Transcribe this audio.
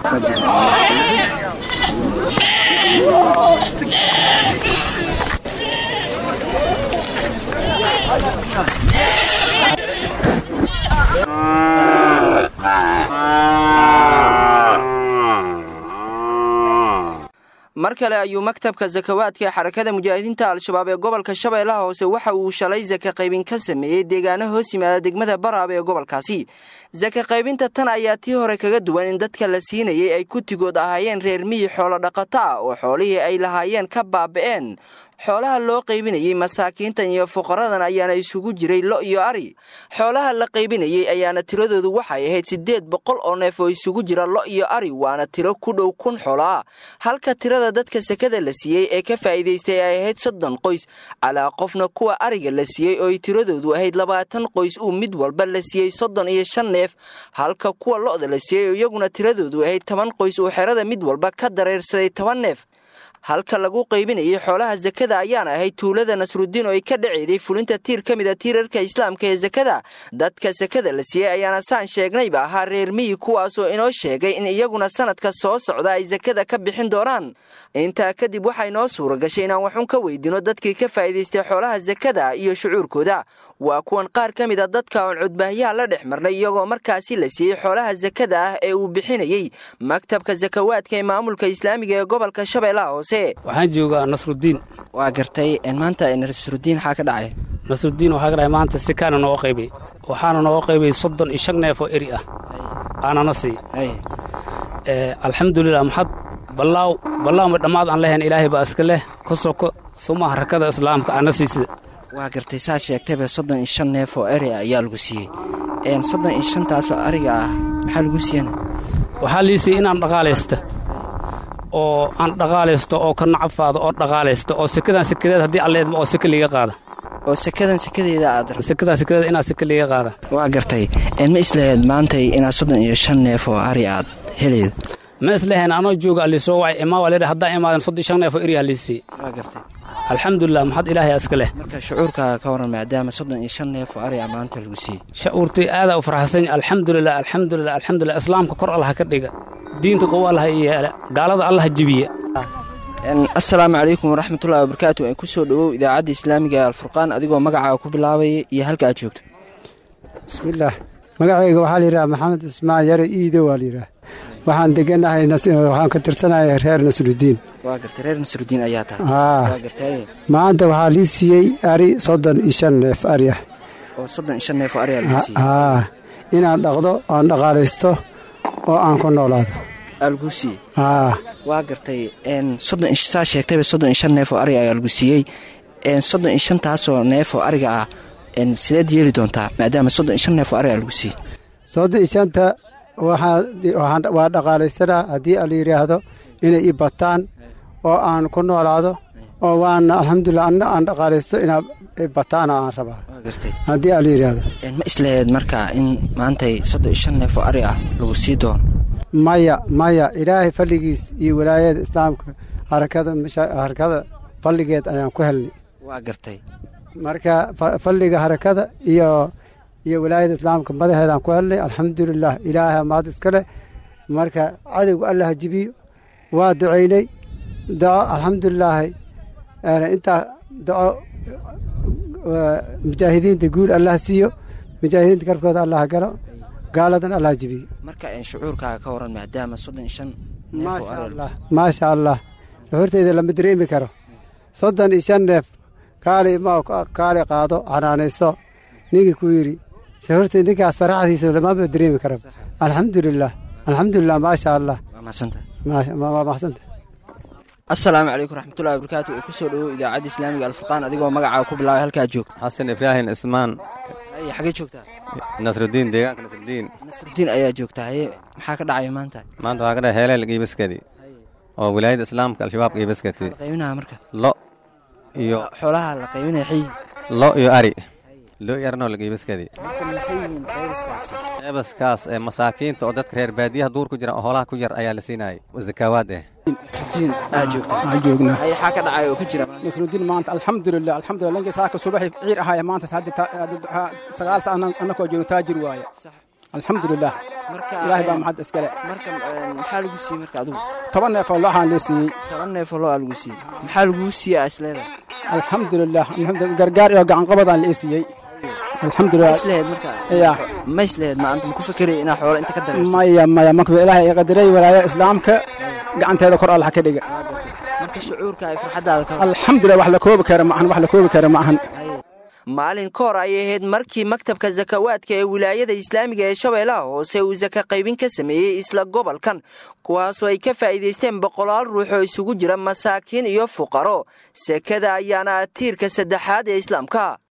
mar kale ayuu maktabka sakawaadka ee xarakada mujaahidiinta al-shabaab ee gobolka shabeellaha hoose waxa uu shalay saka qaybin ka sameeyey deegaano hoos yimaada degmada baraab ee gobolkaasi saka qaybinta tan ayaa tii hore kaga duwan in dadka la siinayay ay kutigood ahaayeen reer miyi xoolo dhaqato ah oo xoolihii ay lahaayeen ka baaba'een xoolaha loo qaybinayey masaakiintan iyo fuqaradan ayaana isugu jiray lo iyo ari xoolaha la qaybinayey ayaana tiradoodu waxay ahayd siddeed boqol oo neef oo isugu jira lo iyo ari waana tiro ku dhow kun xoolo ah halka tirada dadka sekada la siiyey ee ka faa'iidaystay ay ahayd soddon qoys calaa qofna kuwa ariga la siiyey oo ay tiradoodu ahayd labaatan qoys uu mid walba la siiyey soddon iyo shan neef halka kuwa lo'da la siiyey iyaguna tiradoodu ahayd toban qoys uu xerada mid walba ka dareersaday toban neef halka lagu qaybinayay xoolaha sakada ayaana ahayd tuulada nasrudiin oo ay ka dhaceeday fulinta tiir ka mid a tiirarka islaamka ee sakada dadka sakada la siiyey ayaana saan sheegnayba ahaa reer miyi kuwaasoo inoo sheegay in iyaguna sanadka soo socda ay sakada ka bixin doonaan intaa kadib waxaa inoo suura gashay inaan waxun ka weydino dadkii ka faa'iidaystay xoolaha sakada iyo shucuurkooda waa kuwan qaar ka mid a dadka oon cudbaahyaha la dhex marnay iyagoo markaasi la siiyey xoolaha sakada ah ee uu bixinayey maktabka sakawaadka ee maamulka islaamiga ee gobolka shabeellaha hoose waxaan joogaa nasrudiin waa gartay maanta nasrudiin waxaa ka dhacay nasrudiin waxaa ka dhacay maanta si kaana nooga qaybay waxaana nooga qaybay soddon iyo shan neef oo eri ah aanana sii alxamdulilah maxad ballaaw ballaawma dhammaad aan lehayn ilaahay baa iska leh ka soko suma harakada islaamka ana siisida waa gartay saa sheegtayba soddon iyo shan neef oo eri ah ayaa lagu siiyey soddon iyo shantaasoo ariga ah maxaa lagu siiyana waxaa liisiyey inaan dhaqaalaysta oo aan dhaqaalaysto oo ka nacafaado oo dhaqaalaysta oo sekadan sekadeed haddii alleedma oo seke liiga qaada oo sekadan sekadeeda aad sekadan sekadeed inaad seke liiga qaada waa gartay ma islahayd maantay inaad soddon iyo shan neef oo ari aad heleyd ma islahayn anoo jooga alliisoo wacay imaa waa leedha haddaan imaadan soddon shan neef oo eriyaa liisiyey waa gartay alxamdulilah maxad ilaahay iska leh marka shucuurkaaga ka waran maadaama soddon iyo shan neef oo ari a maanta lagu siiyey shucuurtay aadaa u farxasan alxamdulilah alxamdulilah alxamdulilah islaamka kor allaha ka dhiga diinta qowo allaha yeele gaalada allaha jibiya assalaamu calaykum waraxmatullahi wabarakaatu ku soo dhowow idaacadda islaamiga ee alfurqaan adigoo magacaaga ku bilaabaya iyo halka aad joogto bismillaah magacayga waxaa layidhaha maxamed ismaan yare iido waa layidhaah waxaan deganahay waxaan ka tirsanahay reer nasrudiin waa gartay reer nasrudiin ayaa tahay aa waa gartay maanta waxaa lii siiyey ari soddon iyo shan neef ari ah oo soddon iyo shan neef oo ari aa lagu siiyey aa inaan dhaqdo aan dhaqaalaysto oo aan ku noolaado aa lagu siiyey aa waa gartay soddon saa sheegtayba soddon iyo shan neef oo ariga ayaa lagu siiyey soddon iyo shantaasoo neef oo ariga ah sideed yeeli doontaa maadaama soddon iyo shan neef oo ariga lagu siiyey soddon iyo shanta waxaa waa dhaqaalaysanaa haddii ala yidhaahdo inay i bataan oo aan ku noolaado oo waana alxamdulilah anna aan dhaqaalaysto inaa bataana aan rabaa waa gartay haddii ala yidhaahdo ma islaheed markaa in maantay soddon iyo shan neef oo ari ah lagu sii doono maya maya ilaahay falligiis iyo walaayada islaamka harakada harakada falligeed ayaan ku helnay waa gartay marka falliga harakada iyo iyo walaayada islaamka madaxeedaan ku helnay alxamdulilah ilaahay maad iska leh marka cadowga allaha jibiyo waa ducaynay daco alxamdulilaahi intaa daco mujaahidiinta guul allah siiyo mujaahidiinta garkooda allah galo gaaladan allah jibiyo marka shucuurkaaga ka waran maadaama soddon iyo shan neef oo maasha ari allah maasha allah shuxuurtayda lama dareemi karo soddon iyo shan neef kaali ma kaali qaado xanaanayso ninkii ku yidhi shuxuurtay ninkaas faraxdiisa lamama dareemi karo alxamdulilah alxamdulilah maasha allah waa mahadsantahay waa maxsanta assalaamu calaykum raxmatullahi wabarakaatu ee ku soo dhowow idaacadda islaamiga alfurqaan adigoo magacaaga ku bilaabay halkaad joogto xasan ibraahim ismaan haye xagee joogtaa nasrudiin deegaanka nasrudiin nasrudiin ayaa joogtaa haye maxaa ka dhacaya maanta maanta waxaa ka dhahay heeleel giibaskadi oo wilaayada islaamka al-shabaab giibaskati la qaybinaha marka lo iyo xoolaha la qaybinaya xayi lo iyo ari lo iyo arnoo la giibaskadi marka maxay yihiin qaybiskaasi qeybaskaas ee masaakiinta oo dadka reer baadiyaha duur ku jira oo hoolaha ku yar ayaa la siinayay zakaawaad eh nasrudiin aad joogtaa waxaan joognaa haye xaa ka dhacaya oo ka jira maanta? nasrudiin maanta alxamdulilah alxamdulilah lankii saaka subaxi ciir ahaaya maanta hadda ta- hadda- ha- sagaal sa annakoo joogno taajir waaye alxamdulilah marka ilaahay baa maxad iskale marka maxaa lagu siiyey marka adigu toban neef oo looxaan lee siiyey toban neef oo loo lagu siiyey maxaa laguu siiyey isleeda alxamdulilah alxamdu- gargaar iyo gacanqabadaan lee siiyey alxamdulilah islehed marka Ya. ma islehed ma anta ma ku fekeraya inaa xoolo inta ka dareerso maya maya marka ilaahay i qadaray walaaya islaamka gacanteeda kor allah ka dhiga marka shucuurka ay farxaddaada ka alxamdulilah wax la koobi kara ma ahan wax la koobi kara ma ahan maalin ka hor ayay ahayd markii maktabka sakawaadka ee wilaayada islaamiga ee shabeellaha hoose uu saka qaybin ka sameeyey isla gobolkan kuwaasoo ay ka faa'iidaysteen boqolaal ruux oo isugu jira masaakiin iyo fuqaro sekada ayaana ah tiirka saddexaad ee islaamka